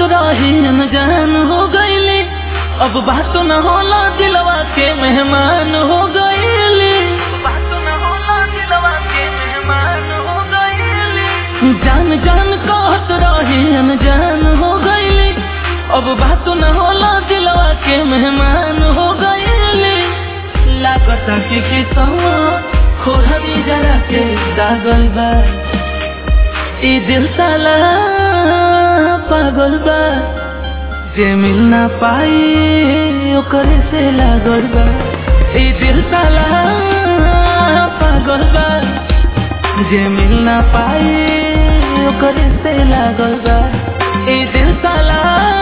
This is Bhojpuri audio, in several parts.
रही जान हो गईली अब बात न होला दिलवा के मेहमान हो गईली बात न होला दिलवा के मेहमान हो गईली जान जान कहत रही जान हो गईली अब बात न होला दिलवा के मेहमान हो गईली लागत कि किसवा खोहरी जरा के दागल बा ई दिल साला पागल बा जे मिल ना पाई ओकरे से लागल बा ई दिल साला पागल बा जे मिल ना पाई ओकरे से लागल बा ई दिल साला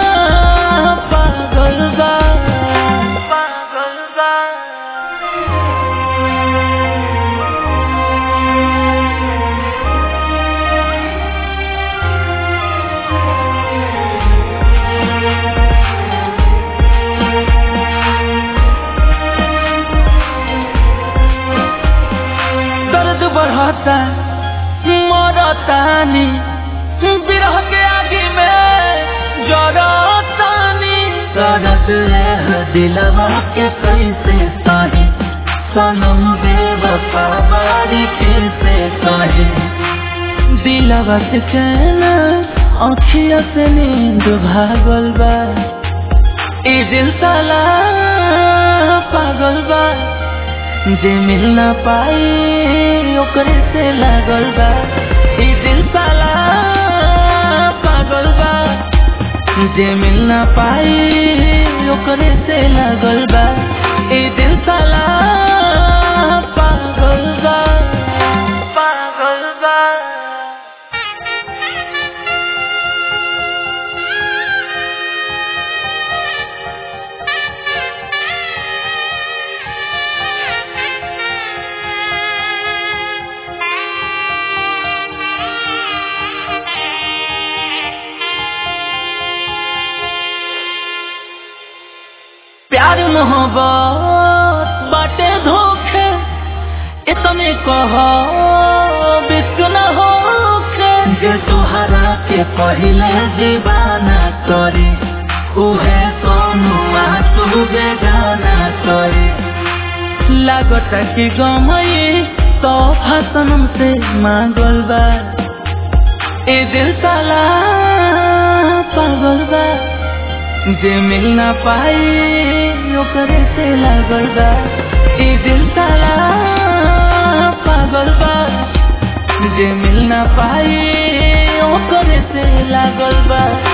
पागल बा पागल बा दर्द बढ़ता मरतानी बिरह के आगे में जरतानी दर्द है दिलवा के कैसे सही सनम बेवफा बारी कैसे सही दिलवा के चैन अखिया से नींद भागल बा ई दिल साला पागल बा जे मिल ना पाई ओकरे से लागल बा ई दिल साला पागल बा जे मिल ना पाई ओकरे से लागल बा ई दिल साला पागल बा पागल बा प्यार मोहब्बत बाटे धोखे इतने कहो विश्व न होखे जे तोहरा के पहले दीवाना करे उहे सोनू तू बेगाना करे लागत कि गमई तो फसनम से मांगल बा ए दिल साला पागल बा जे मिल ना पाई ओकरे से लागल बा ई दिल साला पागल बा जे मिल ना पाई ओकरे से लागल बा